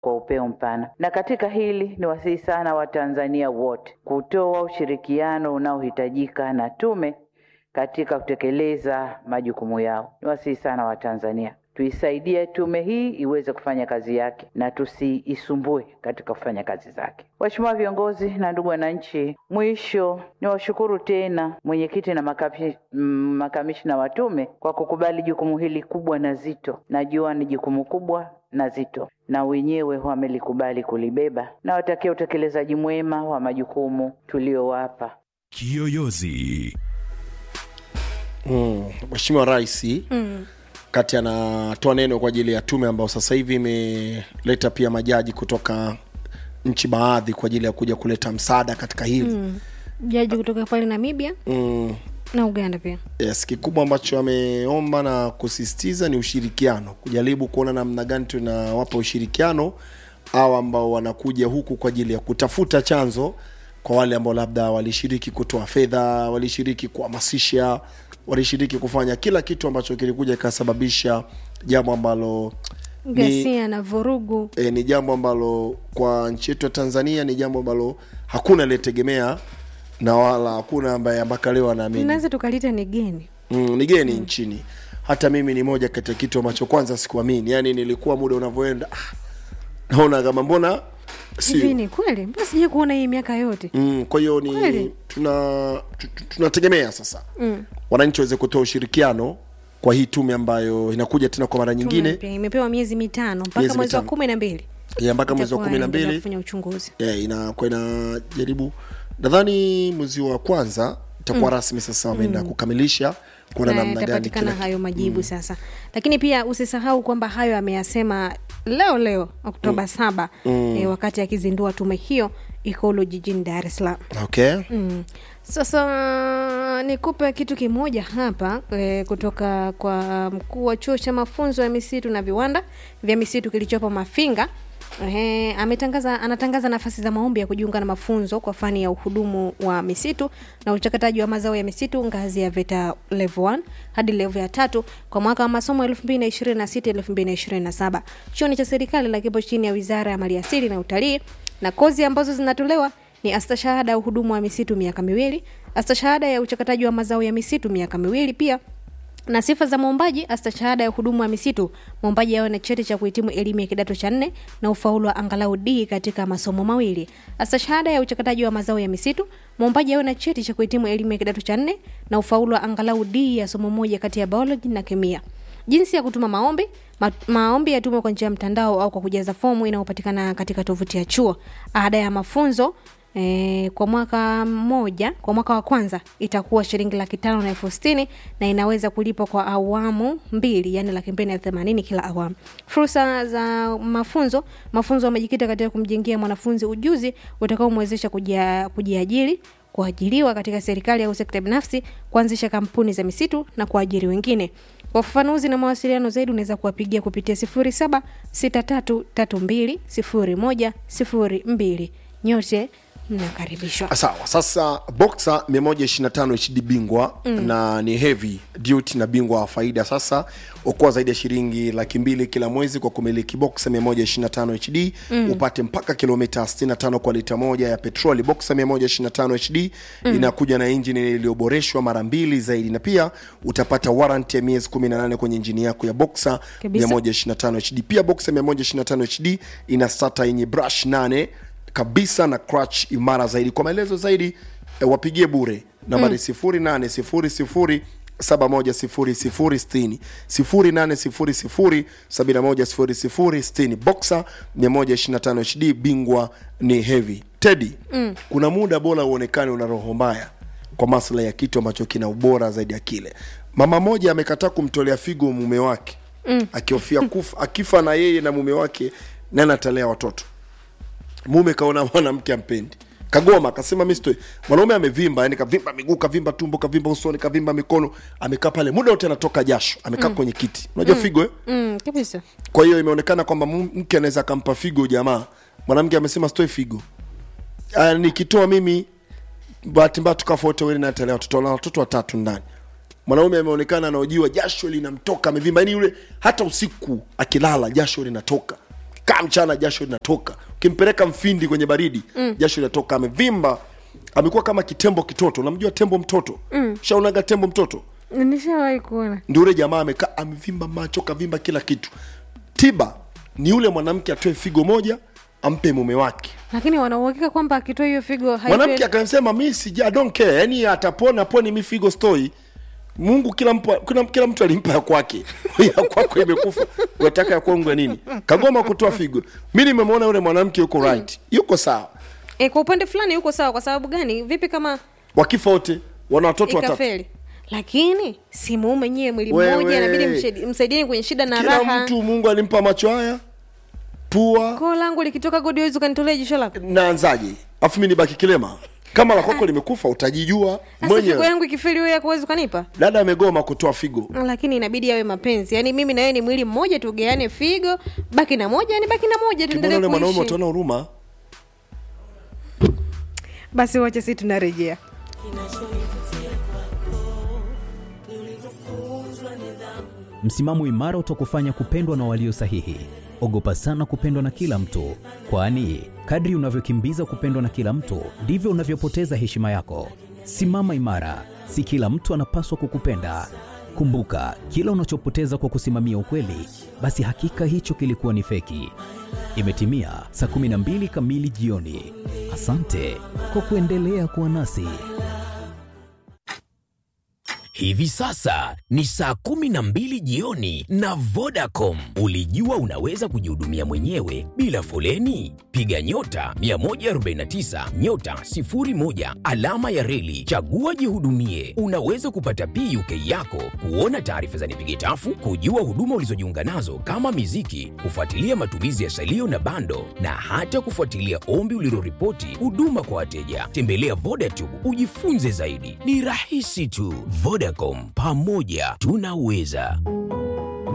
kwa upeo mpana. Na katika hili ni wasihi sana Watanzania wote kutoa ushirikiano unaohitajika na tume katika kutekeleza majukumu yao. Ni wasihi sana Watanzania tuisaidie tume hii iweze kufanya kazi yake na tusiisumbue katika kufanya kazi zake. Waheshimiwa viongozi na ndugu wananchi, mwisho ni washukuru tena mwenyekiti na makapi, mm, makamishna wa tume kwa kukubali jukumu hili kubwa na zito. Najua ni jukumu kubwa na zito, na wenyewe wamelikubali kulibeba, na watakia utekelezaji mwema wa majukumu tuliowapa. Kiyoyozi. Mm, Mheshimiwa Rais mm. kati anatoa neno kwa ajili ya tume ambayo sasa hivi imeleta pia majaji kutoka nchi baadhi kwa ajili ya kuja kuleta msaada katika hili mm. jaji kutoka pale namibia Mm, na uganda pia yes, kikubwa ambacho ameomba na kusisitiza ni ushirikiano, kujaribu kuona namna gani tunawapa ushirikiano au ambao wanakuja huku kwa ajili ya kutafuta chanzo kwa wale ambao labda walishiriki kutoa fedha, walishiriki kuhamasisha, walishiriki kufanya kila kitu ambacho kilikuja kikasababisha jambo ambalo ni, ghasia na vurugu e, ni jambo ambalo kwa nchi yetu ya Tanzania ni jambo ambalo hakuna aliyetegemea na wala hakuna ambaye mpaka leo anaamini naweza tukalita ni geni mm, ni geni mm. nchini hata mimi ni moja kati ya kitu ambacho kwanza sikuamini yani nilikuwa muda unavyoenda ah, naona kama mbona hivi sio ni kweli mbona sijai kuona hii miaka yote mm, kwa hiyo ni Kweli? tuna tu- tu- tunategemea sasa mm. wananchi waweze kutoa ushirikiano kwa hii tume ambayo inakuja tena kwa mara nyingine Tume imepewa miezi mitano mpaka Miezi mwezi wa mitano. kumi na mbili ya mpaka mwezi wa Itakuwa kumi na inaendelea mbili kufanya uchunguzi yeah, inakuwa inajaribu nadhani mwezi wa kwanza itakuwa mm. rasmi sasa wameenda mm. kukamilisha kuona na namna gani yatapatikana kila hayo majibu mm. sasa lakini pia usisahau kwamba hayo ameyasema leo leo oktoba saba mm. e, wakati akizindua tume hiyo ikulu jijini dar es salaam okay Mm. Sasa nikupe kitu kimoja hapa e, kutoka kwa mkuu wa chuo cha mafunzo ya misitu na viwanda vya misitu kilichopo Mafinga. Ehe, ametangaza anatangaza nafasi za maombi ya kujiunga na mafunzo kwa fani ya uhudumu wa misitu na uchakataji wa mazao ya misitu ngazi ya VETA level 1 hadi level ya tatu kwa mwaka wa masomo 2026 2027. Chuo ni cha serikali na kipo chini ya Wizara ya Maliasili na Utalii na kozi ambazo zinatolewa ni astashahada ya uhudumu wa misitu miaka miwili astashahada ya uchakataji wa mazao ya misitu miaka miwili pia na sifa za mwombaji astashahada ya uhudumu wa misitu mwombaji awe na cheti cha kuhitimu elimu ya kidato cha nne na ufaulu wa angalau d katika masomo mawili astashahada ya uchakataji wa mazao ya misitu mwombaji awe na cheti cha kuhitimu elimu ya kidato cha nne na ufaulu wa angalau d ya somo moja kati ya biology na kemia jinsi ya kutuma maombi Ma, maombi yatumwe kwa njia ya mtandao au kwa kujaza fomu inayopatikana katika tovuti ya chuo ada ya mafunzo E, kwa mwaka mmoja kwa mwaka wa kwanza itakuwa shilingi laki tano na elfu sitini na inaweza kulipwa kwa awamu mbili yani laki mbili na elfu themanini kila awamu fursa za mafunzo mafunzo yamejikita katika kumjengea mwanafunzi ujuzi utakaomwezesha kujia- kujiajiri kuajiriwa katika serikali au sekta binafsi kuanzisha kampuni za misitu na kuajiri wengine kwa ufafanuzi na mawasiliano zaidi unaweza kuwapigia kupitia 0763320102 nyote mnakaribishwa sawa sasa boxer 125 hd bingwa mm. na ni heavy duty na bingwa wa faida sasa okoa zaidi ya shilingi laki mbili kila mwezi kwa kumiliki boxer 125 hd mm. upate mpaka kilomita 65 kwa lita moja ya petroli boxer 125 hd mm. inakuja na injini iliyoboreshwa mara mbili zaidi na pia utapata warranty ya miezi 18 kwenye injini yako ya boxer Kabisa. 125 hd pia boxer 125 hd ina sata yenye brush 8 kabisa na crutch imara zaidi kwa maelezo zaidi e, wapigie bure nambari sifuri nane sifuri sifuri saba moja sifuri sifuri sitini sifuri nane sifuri sifuri sabini na moja sifuri sifuri sitini boxer mia moja ishirini na tano hd bingwa ni heavy tedi mm. kuna muda bora uonekane una roho mbaya kwa maslahi ya kitu ambacho kina ubora zaidi ya kile mama moja amekataa kumtolea figo mume wake mm. akihofia kufa akifa na yeye na mume wake nani atalea watoto mume kaona mwanamke ampendi kagoma akasema mi sitoi mwanaume amevimba yani kavimba miguu kavimba tumbo kavimba usoni kavimba mikono amekaa pale muda wote anatoka jasho amekaa mm. kwenye kiti unajua mm. figo eh? mm, kabisa kwa hiyo imeonekana kwamba mu- mke anaweza akampa figo jamaa mwanamke amesema sitoi figo Ah, nikitoa mimi bahati mbaya tukafa wote wawili natalea watoto na watoto watatu ndani mwanaume ameonekana anaojiwa jasho linamtoka amevimba yani yule hata usiku akilala jasho linatoka kaa mchana jasho linatoka ukimpeleka mfindi kwenye baridi mm. jasho linatoka amevimba amekuwa kama kitembo kitoto unamjua tembo mtoto mm. shaunaga tembo mtoto nishawahi kuona ndio ule jamaa amekaa amevimba macho kavimba kila kitu tiba ni yule mwanamke atoe figo moja ampe mume wake lakini wanauhakika kwamba akitoa hiyo figo haitoi- mwanamke akasema mi sija I don't care yani atapona poni mi figo stoi mungu kila, mpa, kila, kila mtu alimpa ya kwake ya kwako imekufa wataka ya kwangu ya nini kagoma kutoa figo mi nimemwona yule mwanamke yuko right yuko sawa e, kwa upande fulani yuko sawa kwa sababu gani vipi kama wakifa wote wana watoto watatu ikafeli lakini si muume nyewe mwili Wewe. mmoja inabidi mshedi- msaidieni kwenye shida na kila raha mtu mungu alimpa macho haya pua koo langu likitoka godi wezi ukanitolea jisho lako naanzaje afu mi nibaki kilema kama la kwako limekufa utajijua sasa figo mwenyewe yangu ikifeli wewe yako huwezi ukanipa dada amegoma kutoa figo lakini inabidi yawe mapenzi yaani mimi na wewe ni mwili mmoja tugeane figo baki na moja yani baki na moja kimona tuendelee ule mwanaume kuishi utaona huruma basi wache si tunarejea Msimamo imara utakufanya kupendwa na walio sahihi. Ogopa sana kupendwa na kila mtu, kwani kadri unavyokimbiza kupendwa na kila mtu ndivyo unavyopoteza heshima yako. Simama imara, si kila mtu anapaswa kukupenda. Kumbuka, kila unachopoteza kwa kusimamia ukweli, basi hakika hicho kilikuwa ni feki. Imetimia saa 12 kamili jioni. Asante kwa kuendelea kuwa nasi. Hivi sasa ni saa kumi na mbili jioni na Vodacom. Ulijua unaweza kujihudumia mwenyewe bila foleni? Piga nyota 149 nyota 01 alama ya reli, chagua jihudumie. Unaweza kupata PUK yako, kuona taarifa za nipige tafu, kujua huduma ulizojiunga nazo kama miziki, kufuatilia matumizi ya salio na bando, na hata kufuatilia ombi uliloripoti huduma kwa wateja. Tembelea Vodacom ujifunze zaidi, ni rahisi tu. Vodacom, pamoja tunaweza.